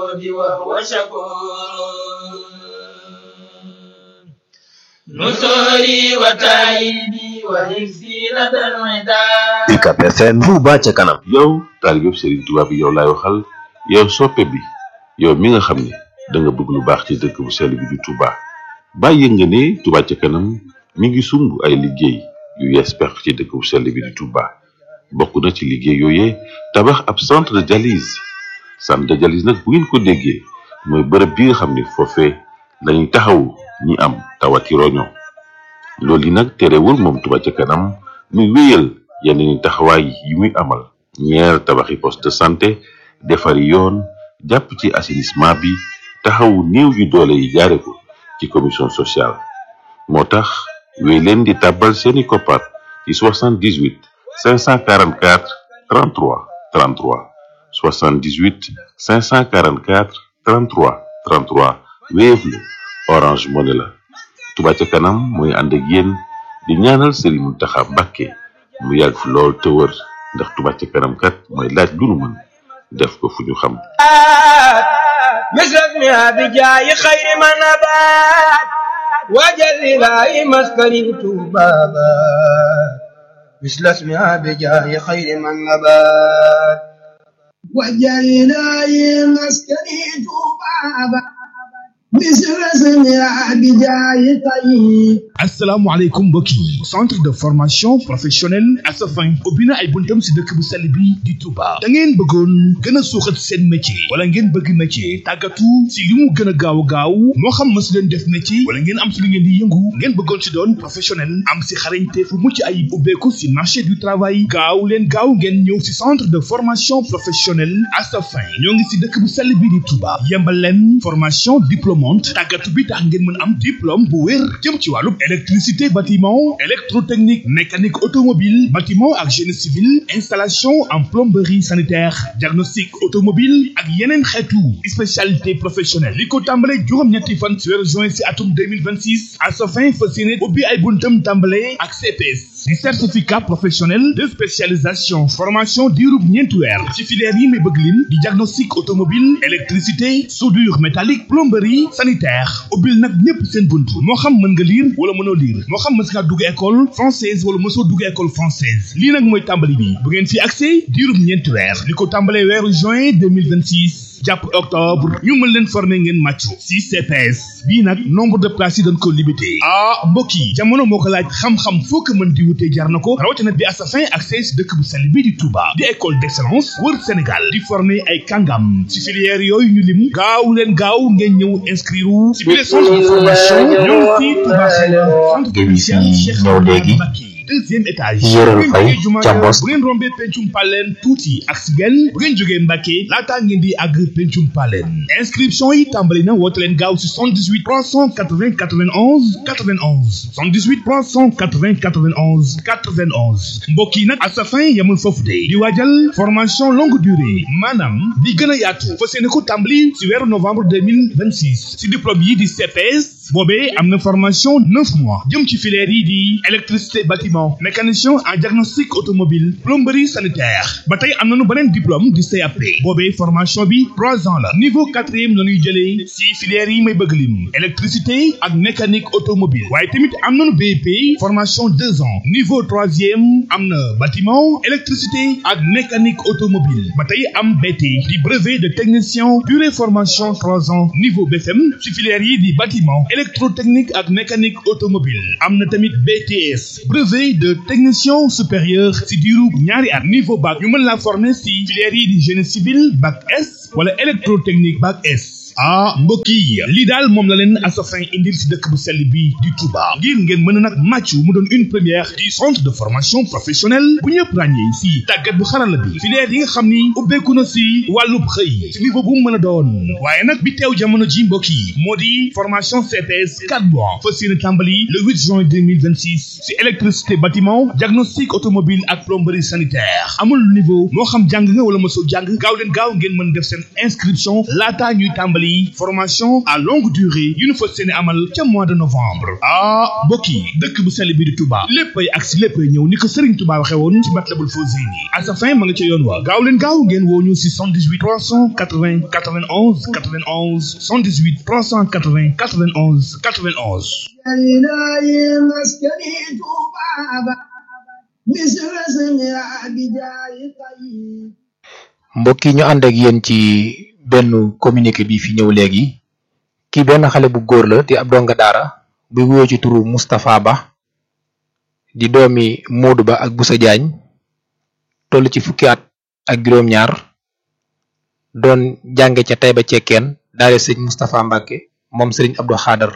الجود وهو شكور نصري وتأييدي وحفظي لدى العداء UCAB FM Touba ca kanam yow taalibeb Serigne Touba bi yow laay waxal yow soppe bi yow mi nga xam ne da nga bëgg lu baax ci dëkk bu sell bi di Touba bàyyi nga ne Touba ca kanam mi ngi sumb ay liggéey yu yees pex ci dëkk bu sell bi di Touba bokk na ci liggéey yooyee tabax ab centre de dialyse centre de dialyse nag bu ngeen ko déggee mooy bërëb bi nga xam ne foofee lañuy taxawu ñi am tawati roño loolu yi nag terewul moom Touba ca kanam muy wéyal yenn ni taxawaay yi muy amal ñeer tabaxi poste de santé defari yoon jàpp ci assainissement bi taxawu néew yu doole yi jaare ko ci commission sociale moo tax wéy leen di tàbbal seeni koppar ci 78 544 33 33 78 544 33 33 Wave la Orange Money la Touba ca kanam mooy ànd ak yéen di ñaanal Serigne Mountakha Mbacké mu yàgg fi lool te wër ndax Touba ca kanam kat mooy laaj lu nu mën def ko fu ñu xam مثل اسمها بجاي خير ما نبات وجل لا مسكن بابا مثل اسمها بجاي خير ما نبات وجل لا مسكن بابا مثل اسمها بجاي طيب asalaamaaleykum mbokk yi centre de formation professionnelle Asafin ubbi na ay buntam si dëkk bu sell bi di Touba da ngeen bëggoon gën a suuxat seen métier wala ngeen bëgg métier tàggatu si li mu gën a gaaw gaaw moo xam ma si leen def métier wala ngeen am si li ngeen di yëngu ngeen bëggoon si doon professionnel am si xarañte fu mucc ayib ubbeeku si marché du travail gaaw leen gaaw ngeen ñëw si centre de formation professionnelle Asafin ñoo ngi si dëkk bu sell bi di Touba yembal leen formation diplômante tàggatu bi tax ngeen mën am diplôme bu wér jëm ci wàllu électricité bâtiment électrotechnique mécanique automobile bâtiment ak génie civil installation en plomberie sanitaire diagnostic automobile ak yeneen xeetu spécialité professionnelle li ko tàmbale juróom-ñetti fan ci weeru juin ci atum 2026 à sa fin fas yéene ubbi ay buntam tàmbale ak CPS di certificat professionnel de spécialisation formation diirub ñeenti weer ci filière yi may bëgg lim di diagnostic automobile électricité soudure métallique plomberie sanitaire ubbil nag ñépp seen bunt moo xam mën nga lire wala mënoo lire moo xam mës nga dugg école française wala mësoo dugg école française lii nag mooy tàmbali bi bu ngeen fi accès diirub ñeenti weer li ko tàmbalee weeru juin 2026 jàpp octobre ñu mën leen former ngeen màccu si CPS bii nag nombre de places yi dañ ko limité ah mbokk yi jamono moo ko laaj xam-xam foo ko mën di wutee jar na ko rawatina bi Asafin accès si dëkk bu sell bii di Touba di école d'excellence wër Sénégal di former ay kàngam si filière yooyu ñu lim gaaw leen gaaw ngeen ñëw inscrire si biir centre de formation ñoo ngi fii Touba centre commercial Cheikh Ahmadou Mbacké deuxième étage Yoro Faye ca Mbos bu ngeen rombee pencum paleen tuuti ak si genn bu ngeen jógee Mbàkke laataa ngeen di àgg pencum paleen inscription yi tàmbali na woote leen gaaw si 78 380 91 91 78 380 91 91 mbokk yi nag Asafin yamul foofu de di waajal formation longue durée maanaam di gën a yaatu fas yéene ko tàmbali si weeru novembre 2026 si diplôme yi di CPS boobee am na formation neuf mois jëm ci filière yi di électricité bâtiment mécanicien en diagnostic automobile plomberie sanitaire ba tey am nañu beneen diplôme di CAP boobee formation bi trois ans la niveau quatrième la ñuy jëlee si filière yi may bëgg lim électricité ak mécanique automobile waaye tamit am nañu BEP formation deux ans niveau troisième am na bâtiment électricité ak mécanique automobile ba tey am BT di brevet de technicien durée formation trois ans niveau BFM si filière yi di bâtiment électrotechnique ak mécanique automobile am na tamit BTS brevet de technicien supérieur si diiru ñaari at niveau bac ñu mën laa former si filière yi di génie civil bac S wala électrotechnique bac S ah mbokk yi lii daal moom la leen Asafin indil si dëkk bu sell bi di Touba ngir ngeen mën a nag màcc mu doon une première du centre de formation professionnelle bu ñëpp ràññee si tàggat bu xarala bi filière yi nga xam ni ubbeeku na si wàllub xëy si niveau bu mu mën a doon waaye nag bi teew jamono ji mbokk yi moo di formation CPS 4 mois fas yéene tàmbali le 8 juin 2026 si électricité bâtiment diagnostic automobile ak plomberie sanitaire amul niveau moo xam jàng nga wala mosoo jàng gaaw leen gaaw ngeen mën def seen inscription laataa ñuy tàmbali yi formation à longue durée yu ñu fas yéene amal ca mois de novembre ah mbokk yi dëkk bu sell bi di Touba léppay ak si léppay ñëw ni ko Serigne Touba waxee woon ci Matlabul Fawzayni à sa fin ma nga ca yoon wa gaaw leen gaaw ngeen woo ñu si 78 380 91 91 78 380 91 91 mbokk yi ñu ànd ak yéen ci benn communiqué bi fi ñëw léegi kii benn xale bu góor la di ab donga daara buy wuyoo ci turu Moustapha Ba di doomi Modou Ba ak Boussa Diagne toll ci fukki at ak juróom-ñaar doon jànge ca Taïba Cekkeen daare sëñ Moustapha Mbacke moom sëriñ Abdou Khader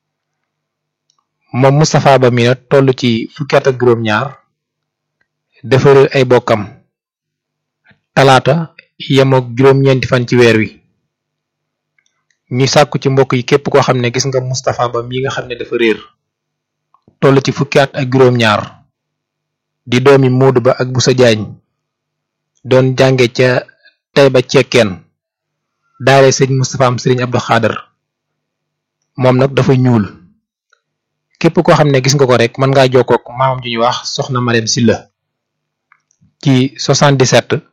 moom Moustapha Ba mi nag toll ci fukki at ak juróom-ñaar dafa réer ay bokkam talaata yemook juróom-ñeenti fan ci weer wi ñuy sàkku ci mbokk yi képp koo xam ne gis nga Moustapha Ba mi nga xam ne dafa réer toll ci fukki at ak juróom-ñaar di doomi Modou Ba ak Boussa Diagne doon jànge ca Taïba Cekkeen daare sëñ Moustapha am sëriñ Abdou Khader moom nag dafa ñuul képp koo xam ne gis nga ko rek mën ngaa jokkook maamam ju ñuy wax soxna Marème Silla ci 77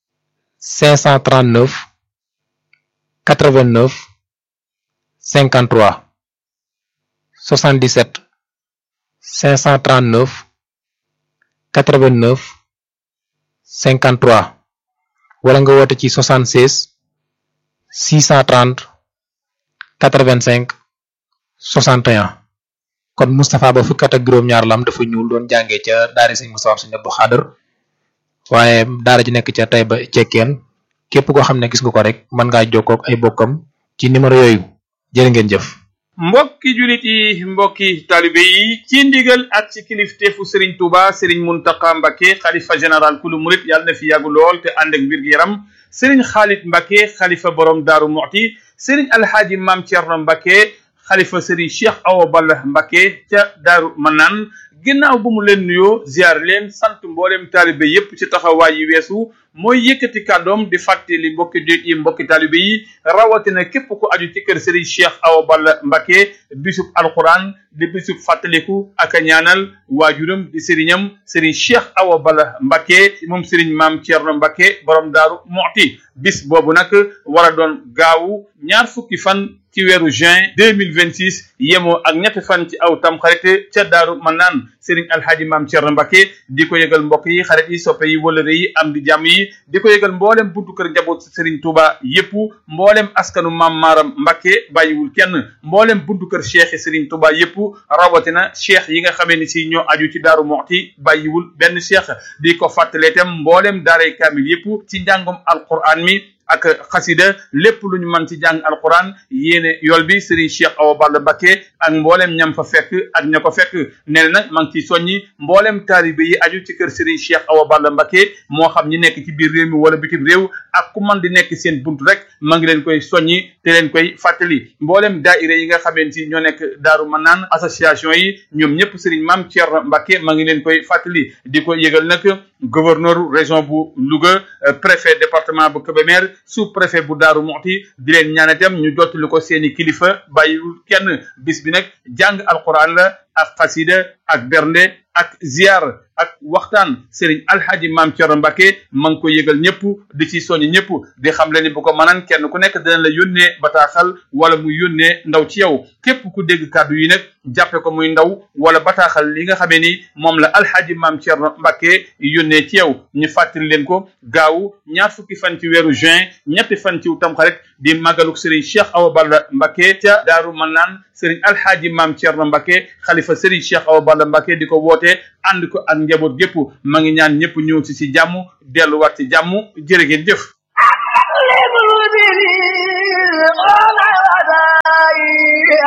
539 89 53 77 539 89 53 wala nga woote ci 76 630 85 61 kon Moustapha Ba fukkat ak juróom-ñaar lam dafa ñuul doon jàngee ca daara sëñ Moustapha sëñ Abdou Khader waaye daara ji nekk ca Taïba Cekkeen képp koo xam ne gis nga ko rek mën ngaa jokkoo ak ay bokkam ci numéro yooyu jërë ngeen jëf. mbokki julit yi mbokki talibe yi ci ndigal ak ci kilifteefu Serigne Touba Serigne Mountakha Mbacké xalifa général kulu murit yàlla na fi yàggu lool te ànd ak wér gu yaram Serigne Khalid Mbacké xalifa borom Daaru Muxti Serigne Alhaaji Maam Thierno Mbacké xalifa Serigne Cheikh Awa Balla Mbacké ca Daaru Manaan ginnaaw bu mu leen nuyoo ziar leen sant mboolem taalibe yépp ci taxawaay yi weesu mooy yëkkati kàddoom di fàttali mbokki di yi mbokki taalibe yi rawatina képp ku aju ci kër Serigne Cheikh Awa Balla Mbacké bisub alquran di bisub fàttaliku ak a ñaanal waajuram di sëriñam Serigne Cheikh Awa Balla Mbacké moom Serigne Maam Thierno Mbacké borom Daaru Muxti bis boobu nag war a doon gaawu ñaar fukki fan ci weeru juin deux mille vingt six yemoo ak ñetti fan ci aw tam xarit ca daaru manaan Serigne Alhaaji Maam Thierno Mbacké di ko yëgal mbokk yi xarit yi soppe yi wëlëre yi am di jàmm yi di ko yëgal mboolem buntu kër njaboot Serigne Touba yépp mboolem askanu Maam Maaram Mbacké bàyyiwul kenn mboolem buntu kër cheikh yi Serigne Touba yépp rawatina cheikh yi nga xamee ni si ñoo aju ci daaru Muxti bàyyiwul benn cheikh di ko fàttalee itam mboolem daaray kaamil yépp ci njàngum alquran mi ak xasida lépp lu ñu mën ci jàng alquran yéene yool bi Serigne Cheikh Awa Balla Mbacké ak mboolem ñam fa fekk ak ña ko fekk nee na nag maa ngi ciy soññi mboolem taalibe yi aju ci kër Serigne Cheikh Awa Balla Mbacké moo xam ñi nekk ci biir réew mi wala bitim réew ak ku man di nekk seen bunt rek maa ngi leen koy soññi te leen koy fàttali mboolem daaira yi nga xamante ni ñoo nekk Daaru Manaan association yi ñoom ñëpp Serigne Mame Thierno Mbacké maa ngi leen koy fàttali di ko yëgal nag gouverneur région bu Louga préfet département bu Kébémer sous préfet bu Daaru Muxti di leen ñaan itam ñu jottali ko seeni kilifa bàyyiwul kenn bis bi nag jàng alquran la ak xasida ak bernde ak ziar ak waxtaan Serigne Alhaji Maam Thierno Mbacké ma ngi ko yëgal ñëpp di ci soññ ñëpp di xam le ni bu ko mënaan kenn ku nekk dana la yónnee bataaxal wala muy yónnee ndaw ci yow képp ku dégg kàddu yi nag jàppe ko muy ndaw wala bataaxal li nga xamee ni moom la Alhaji Maam Thierno Mbacké yónnee ci yow ñu fàttali leen ko gaawu ñaar fukki fan ci weeru juin ñetti fan ci tamxarit di màggaluk Serigne Cheikh Awa Balla Mbacké ca Daaru Manaan Serigne Alhaji Maam Thierno Mbacké xalifa Serigne Cheikh Awa Balla Mbacké di ko woote ànd ko ak njaboot gépp ma ngi ñaan ñëpp ñëw ci ci jàmm delluwaat ci jàmm jërë ngeen jëf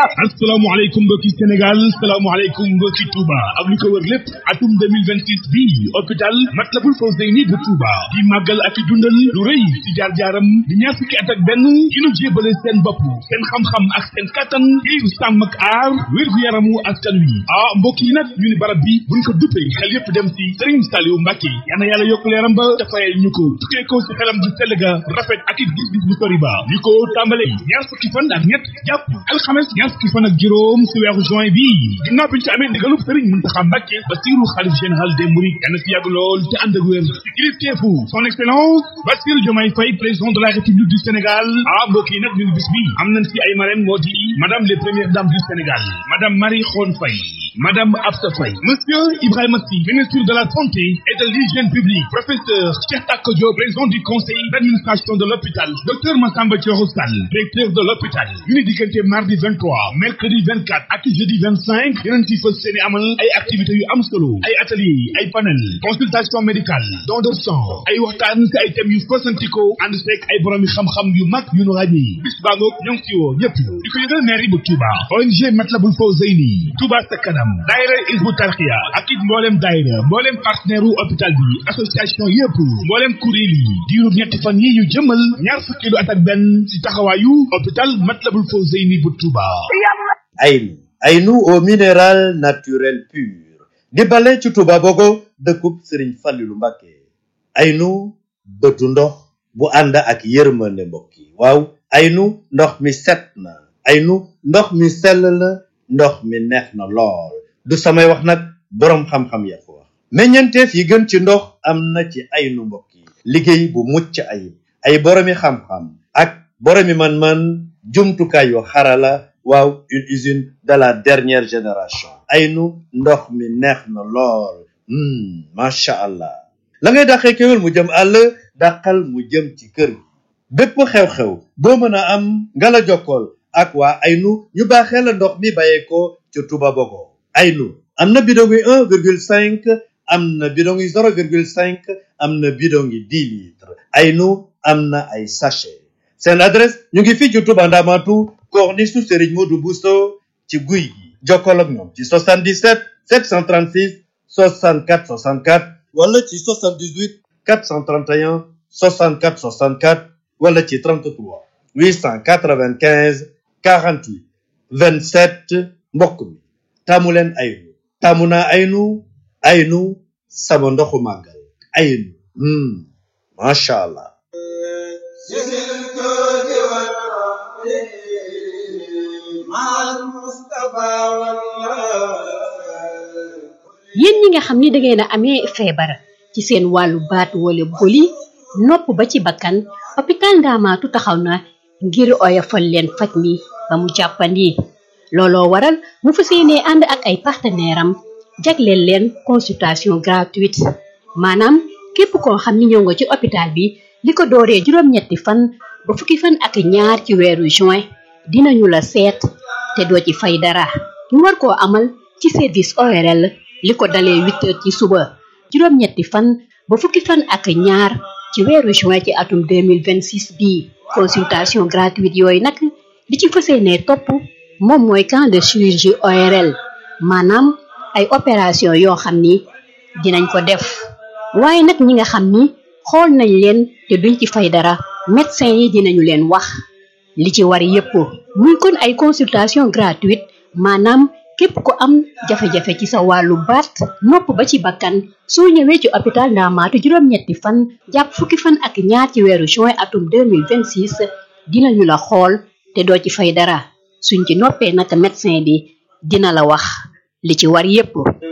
asalaamaaleykum mbokki Sénégal asalaamaaleykum mbokki Touba ak li ko wër lépp atum 2026 bi hôpital Matlaboul Fawzeyni bu Touba di màggal ak i dundal lu rëy ci jaar-jaaram di ñaar fukki at ak benn yi nu jébale seen bopp seen xam-xam ak seen kattan ngir sàmm ak aar wér-gu-yaramu askan wi ah mbokk yi nag ñu ni barab bi buñ ko duppee xel yépp dem ci Serigne Saliou Mbacké yal na yàlla yokk leeram ba te fayal ñu ko tukkee ko ci xelam ju sell ga rafet ak it gis-gis bu sori ba li ko tàmbale ñaar fukki fan ak ñett jàpp alxames ñaar fukki fan ak juróom ci weeru juin bi ginnaaw bi ñu ci amee ndigalub Serigne Mountakha Mbacké Bassirou xalif général des Mourides yal na fi yàgg lool te ànd ak wér ci kilifteefu son excellence Bassirou Diomaye Faye président de la République du Sénégal ah mbokk yi nag ñu ngi bis bi am nañ ci ay marraines moo di madame les premières dames du Sénégal madame Marie Khone Faye Madame Absa Faye, Monsieur Ibrahima Sy, ministre de la Santé et de l'Hygiène publique, professeur Cheikh Tako Diop, président du conseil d'administration de l'hôpital, docteur Massamba Thioro Sall, directeur de l'hôpital, ñu ni diggante mardi 23, mercredi 24 ak jeudi 25 yeneen ci fas seeni amal ay activités yu am solo, ay atelier, ay panel, consultation médicale, don de sang, ay waxtaan ci ay thèmes yu fasantikoo ànd seeg ay borom yi xam-xam yu mag yu nu ràññee bis baa ngoog ñoo ngi ci woo ñëpp di ko yëgal mairie bu Touba ONG Matlaboul Fawzeyni Touba sa kanam daayira Hizbut Tarqiyyah ak it mboolem daayira mboolem partenaire u hôpital bi association yëpp mboolem kuréel yi diirub ñetti fan yi ñu jëmal ñaar fukki lu at ak benn ci taxawaayu hôpital Matlaboul Fawzeyni bu Touba Aynu Aynu au minéral naturel pur di bale ci Touba Bogo dëkkub Serigne Fallilou Mbacké Aynu bëtu ndox bu ànd ak yërmande mbokk yi waaw Aynu ndox mi set na Aynu ndox mi sell na ndox mi neex na lool du samay wax nag boroom xam-xam ya ko wax meññeenteef yi gën ci ndox am na ci Aynu mbokk yi liggéey bu mucc ayib ay boroomi xam-xam ak boroomi man-man jumtukaay yu xarala waaw une usine de la dernière génération Aynu ndox mi neex na lool macha allah la ngay dàqee kéwél mu jëm àll dàqal mu jëm ci kër bépp xew-xew boo mën a am nga la jokkool ak waa Aynu ñu baaxee la ndox mi bàyyeekoo ca Touba Bogo Aynu am na bidon yi un virgule cinq am na bidon yi zéro virgule cinq am na bidon yi dix litres Aynu am na ay sachet seen adresse ñu ngi fii ci Touba Ndamatu corniche su Serigne Modou Bousso ci guy gi jokkool ak ñoom ci 77 736 64 64 wala ci 78 431 64 64 wala ci 33 895 48 27 mbokk mi taamu leen aynu taamu naa aynu aynu sama ndoxu màggal aynu macha allah yéen ñi nga xam ni da ngeen a amee feebar ci seen wàllu baat wala boli nopp ba ci bakkan hôpital Ndaamaatu taxaw na ngir oyofal leen faj mi ba mu jàppandi looloo waral mu fas yéenee ànd ak ay partenaire am jagleel leen consultation gratuite maanaam képp koo xam ni ñëw nga ci hôpital bi li ko dooree juróom-ñetti fan ba fukki fan ak ñaar ci weeru juin dinañu la seet te doo ci fay dara ñu war koo amal ci service ORL li ko dalee huit heures ci suba juróom-ñetti fan ba fukki fan ak ñaar ci weeru juin ci atum 2026 bii consultation gratuite yooyu nag li ci fas yéenee topp moom mooy camp de chirurgie ORL maanaam ay opération yoo xam ni dinañ ko def waaye nag ñi nga xam ni xool nañ leen te duñ ci fay dara médecin yi dinañu leen wax li ci war yépp muy kon ay consultation gratuite maanaam képp ku am jafe-jafe ci sa wàllu baat nopp ba ci bakkan soo ñëwee ci hôpital Ndaamaatu juróom-ñetti fan jàpp fukki fan ak ñaar ci weeru juin atum 2026 dinañu la xool te doo ci fay dara suñ ci noppee naka médecin bi dina la wax li ci war yépp